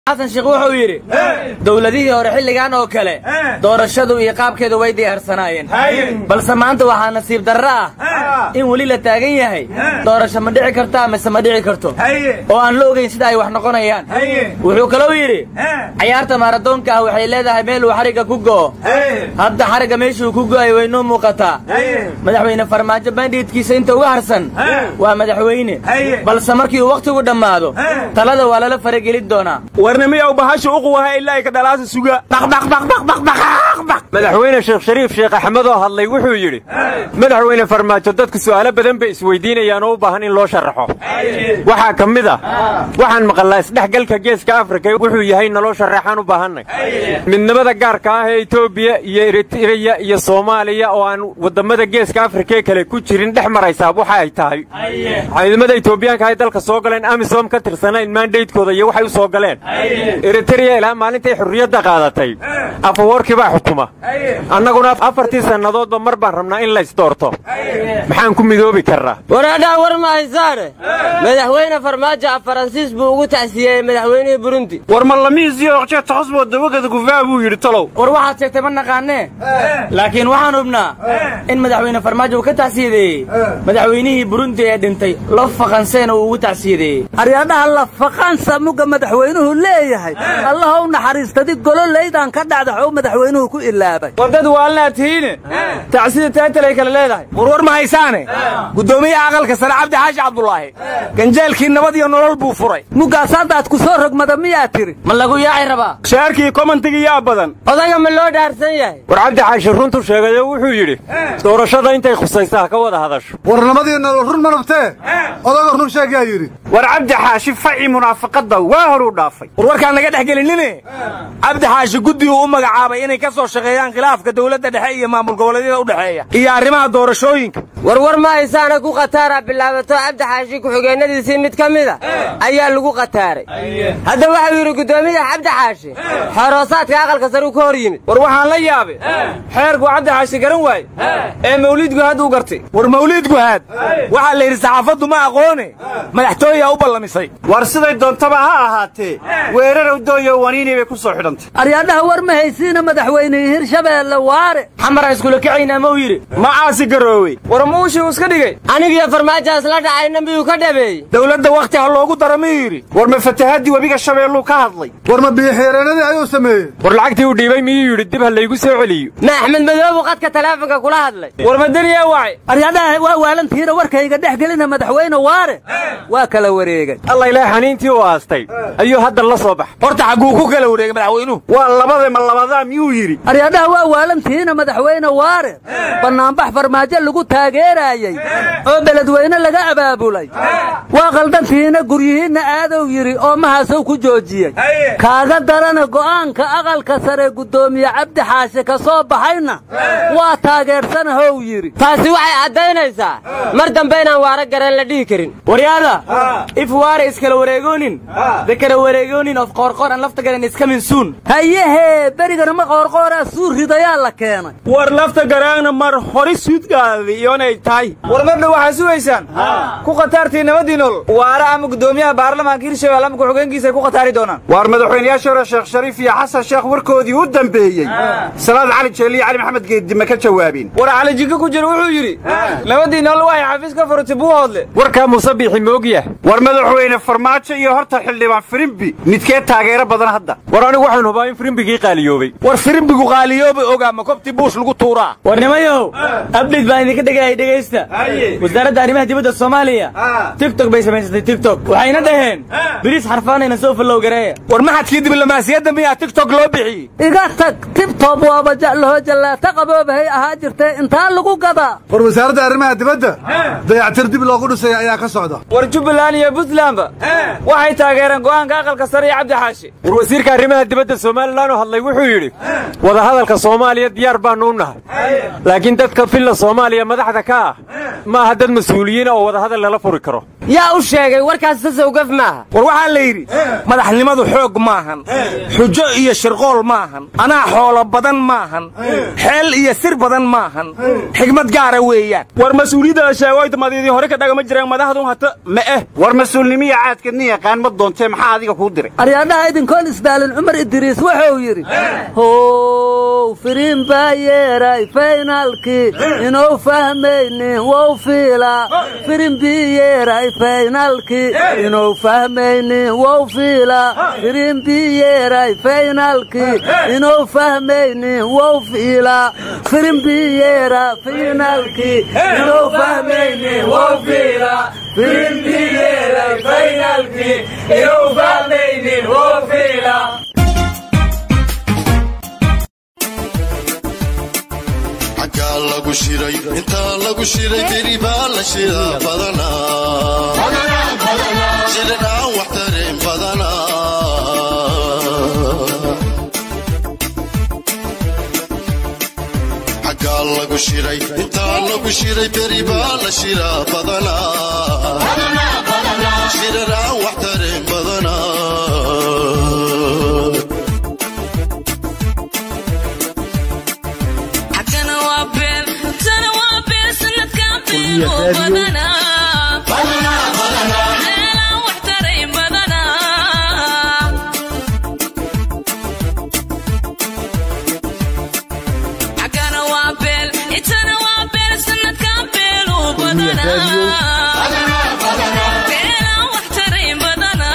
xasan sheekh wuxuu yidhi dowladihii hore xilligan oo kale doorashadu iyo qaabkeedu way diyaarsanaayeen balse maanta waxaa nasiib darro ah in weli la taagan yahay doorasho ma dhici kartaa mise ma dhici karto oo aan la ogayn sida ay wax noqonayaan wuxuu kalou yidhi cayaarta maaradoonka ah waxay leedahay meel uu xarigga ku go'o hadda xarigga meeshuu ku go'ay waynoo muuqataa madaxweyne farmaajo bandhiidkiisa inta uga harsan waa madaxweyne balse markii uu wakhtigu dhammaado talada waa lala faragelin doonaa warnimiyow bahasha uquwaha ilaa ka dhalaasa suga madaxweyne sheekh shariif sheekh axmed oo hadlay wuxuu yidhi madaxweyne farmaajo dadku su'aalo badan bay isweydiinayaan oo u baahan in loo sharaxo waxaa ka mid ah waxaan maqalnaa isdhexgalka geeska afrika wuxuu yahay naloo sharaxaan u baahannay midnimada gaarka ah ee etoobiya iyo eritreya iyo soomaaliya oo aan wadammada geeska afrikaee kale ku jirin dhex maraysaa waxa ay tahay ciidamada etoobiyaanka ay dalka soo galeen amisom ka tirsanayn maandaydkooda iyo waxay u soo galeen eritreya ilaa maalintay xurriyadda qaadatay afawoorkii baa xukuma annaguna afartii sannadoodba mar baan rabnaa in laysdoorto maxaan ku midoobi karnaa waraadhaa war ma haysaane madaxweyne farmaajo af faransiis buu ugu tacsiyeeyey madaxweynihii burundi war malamiisiyo oqjeeta xusboo dabagada gufaa buu yidhi talow war waxaad sheegtay ma naqaanee laakiin waxaan hubnaa in madaxweyne farmaajo uu ka tacsiyadeeyey madaxweynihii burundi ee dhintay lo faqanseena uu ugu tacsiyadeeyey aryadhaha lafaqaansa mugga madaxweynuhu leeyahay allahow naxariistadi gololaydaan ka dhacdaxow madaxweynuhu ku ilaabay war dad waalnaa tihiine tacsida taatalay kale leedahay war war ma haysaane guddoomiyaha aqalka sare cabdi xaashi cabdulaahi ganjeelkii nabad iyo nolol buu furay muggaas haddaad ku soo rogmada miyaa tiri ma lagu yaaci rabaa shaarkii komantigii yaa badan odaga ma loo dhaarsan yahay war cabdi xaashi runtu sheegayoo wuxuu yidhi doorashada intay khusaysa ha ka wada hadasho warnamadii nolol run ma nabtee odaga run sheegaa yidhi war cabdi xaashi faci munaafaqadda waa horuu dhaafay war warkaan naga dhex gelinine cabdi xaashi guddiguu u magacaabay inay ka soo shaqeeyaan khilaafka dowladda dhexe iyo maamul goboleedyada u dhexeeya iyo arrimaha doorashooyinka war war ma haysaana ku khataara bilaabato cabdi xaashi ku-xigeenadiisii mid ka mida ayaa lagu khataaray hadda waxau yidhi guddoomiyaha cabdi xaashi xoroosaadka aqalka sare uu ka hor yimid war waxaan la yaabay xeerku cabdi xaashi garan waaye ee mawliid guhaad uu gartay war mawliid guhaad waxaa la yidhi saxaafaddu ma aqoone madaxtooyaa u ballamisay war siday doontaba ha ahaatee weerarow dooyo waniinii bay ku soo xidhantay aryadhaha war ma haysiina madaxweynihii hirshabeelle waare xamaraan iskula kacaynaa ma u yidhi macaasi garoowey war muushii uu iska dhigay anigiyo farmaajo isla dhacayna miyuu ka dhabeeyey dowladda wakhti ha loogu dara miyuu yidhi war ma fatahaddii webiga shabeelluu ka hadlay war ma biyoxiireenadii ayuu sameeyey war lacagtii uu dhiibay miyuu yidhi dib ha laygu soo celiyo ma axmed madoobu qadka taleefonka kula hadlay war madaniyaa wacay aryadhaha waa waalantihiina warkayga dhex gelina madaxweyne waare waa kala wareegay alla ilaah xaniintii u aastay ayuu hadda la soo bax horta xagguu ku kala wareegay madaxweynuhu waa labada ma labadaa miyuu yidhi aryadhaha waa waalantihiina madaxweyne waare bannaanbax farmaajo lagu taageeraayey oo beledweyne laga abaabulay waa qaldantihiina guryihiinna aadow yidhi oo mahaasow ku joojiyey kaaga darana go'aanka aqalka sare guddoomiye cabdi xaashi ka soo baxayna waa taageersanahow yidhi taasi waxay caddaynaysaa mar dambe inaan waara garan la dhihi karin waryaada if waare iskala wareegoonin de kala wareegoonin of qoorqoor aan lafta garan iska minsuun hayehee berigana ma qoorqooraa suu ridayaa la keenay war lafta garaagna mar hori suudgaadi iyonay tahay war mar dhow waxaa sugaysaan ku khataartii nabadii nolol waara ama guddoomiyaha baarlamaanka hirshabelle ama ku-xigeenkiisa ay ku khataari doonaan waar madaxweynayaasha hore sheekh shariif iyo xasan sheekh warkoodii u dambeeyey salaad cali jeeli iyo cali maxamed geeddi ma ka jawaabeen war cali jinka ku jira wuxuu yidhi nabadii nolol waxay xafiis ka furtay buu hoodle warkaa muuse biixi moogyaha war madaxweyne farmaajo iyo horta xildhibaan firimbi midkee taageero badan hadda war anigu waxaan hubaa in firimbigii qaaliyoobay war firimbigu qaaliyooba ogaa ma kobtii buush lagu tuuraa war nimayow abdhid baan idinka dhegayay dhegaysta wasaaradda arrimaha dibadda soomaaliya tigtok bay samaysatay tigtok waxayna dhaheen biriis xarfaanayna soo fallow gareeya war maxadkii diblomaasiyadda miyaa tigtok loo bixiyey iga tag tibtob waaba ja'laho jallaata qaboobahay ahaa jirtee intaa lagu gadaa war wasaaradda arrimaha dibadda dayactir dib loogu dhisaya ayaa ka socda war jubbaland iyo puntlandba waxay taageereen go'aanka aqalka sare iyo cabdi xaashi war wasiirka arrimaha dibadda somalilan oo hadlay wuxuu yidhi wadahadalka soomaaliya diyaar baannu u nahay laakiin dadka filla soomaaliya madaxda ka ah ma aha dad mas-uuliyiina oo wadahadal lala furi karo yaa u sheegay warkaas sasowgaf maaha war waxaa la yidhi madaxnimadu xoog maahan xujo iyo shirqool maahan anaa xoolo badan maahan xeel iyo sir badan maahan xigmad gaara weeyaan war mas-uuliyadda sheegoyta madiidii hore ka dhagama jireen madaxdun hata ma eh war mas-uulnimiya caadkeedni yaqaan ma doontee maxaa adiga kuu diray aryaadhaha idinkoon isdaalin cumar idriis wuxuu yidhi how firiin baa yeeray faynaalkii inuu fahmaynin wow fiilaa firin bii yeeray faynaalkii inuu fahmaynin wow fiilaa firin bii yeeray faynaalkii inuu fahmaynin wow fiilaa firin bii yeera faynaalkii inuu fahmaynin wow fiilaa firin bii yeeray faynaalkii inuu fahmaynin wow fiilaa xaggaa lagu shiray intaa lagu shiray beri baa la shiraa badanaa shirin aan wax tareen badanaa xaggaa lagu shiray intaa lagu shiray beri baa la shiraa badanaa shirin aan wax tareen badanaa حكنا وابل تنا وابل سنتكم بينو بدنا بدنا بدنا لا واحترم بدنا حكنا وابل تنا وابل سنتكم بينو بدنا بدنا بدنا لا واحترم بدنا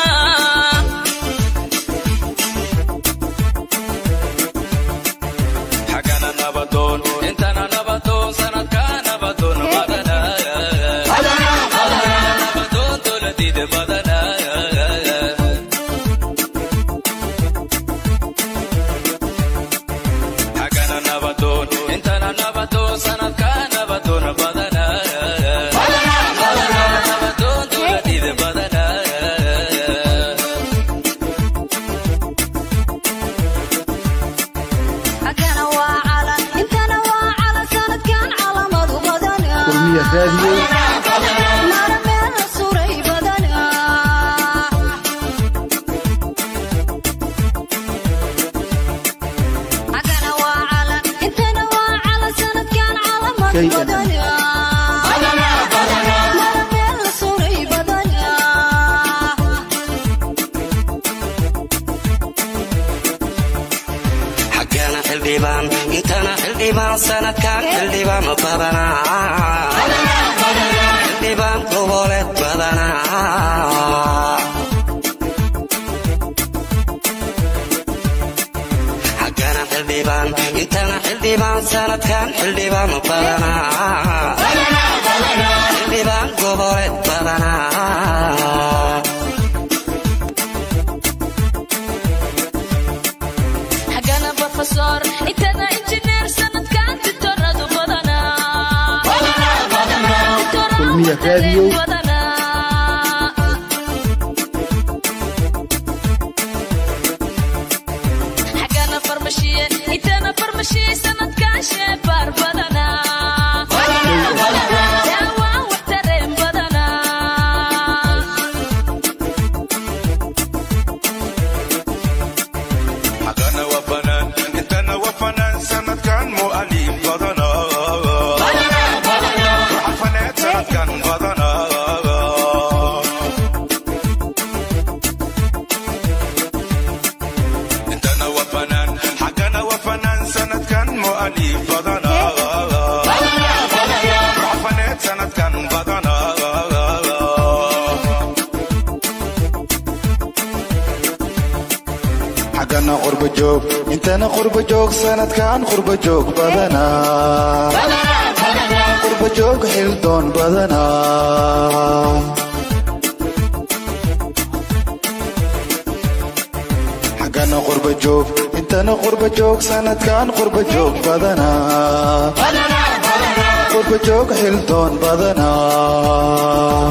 xagana nabadoon intana nabadoon sanadka nabadoon badana nabadoon dowladida badana xagana nabadoon intana nabadoon sanadka nabadoon badana nabadoon dowladida badana حكنا وعلى انتنا وعلى سنة كان على مدو بدنا نار من سوري بدنا حكنا وعلى انتنا وعلى سنة كان على مدو بدنا نار من سوري بدنا xaggeena xildhibaan intana xildhibaan sanadkan xildhibaan badanaa xildhibaan goboleed badanaa xaggeena xildhibaan intana xildhibaan sanadkan xildhibaan badanaa xildhibaan goboleed badanaa حقنا بروفيسور انتنا انجينير سنة كان دكتوراه بدنا دكتوراه بدنا حقنا فرمشية انتنا فرمشية سنة كان شبار بدنا دعوة واحترم بدنا حقنا وفنان انتنا وفنان سند كان مؤلف بدنا وحفنات سند كان بدنا انتنا وفنان حقنا وفنان سند كان مؤلف بدنا وحفنات سند كان بدنا xaggana qurba joog intana qurba joog sanadkan qurba joog badanaa qurba joog xildoon badanaa xaggana qurba joog intana qurba joog sanadkan qurba joog badanaa qurba joog xildoon badanaa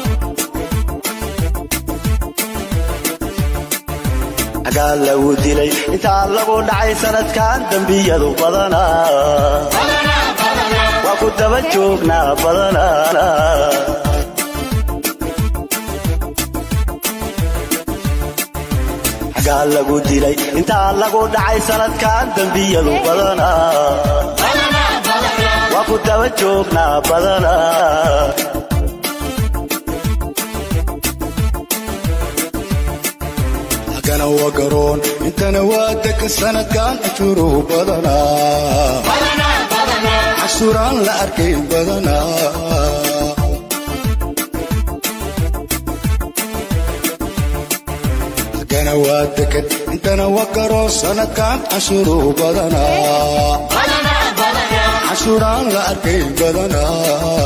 xagaa lagu dilay intaa lagu dhacay sanadkan dembiyadu badanaa waa ku daba joognaa badanaa xagaa lagu dilay intaa lagu dhacay sanadkan dembiyadu badanaa waa ku daba joognaa badanaa agana waa garoon intana waa degan sanadkan cashuuruhu badanaa cashuuraan la arkayn badanaa agana waa degan intana waa garoon sanadkan cashuuruhu badanaa cashuuraan la arkayn badanaa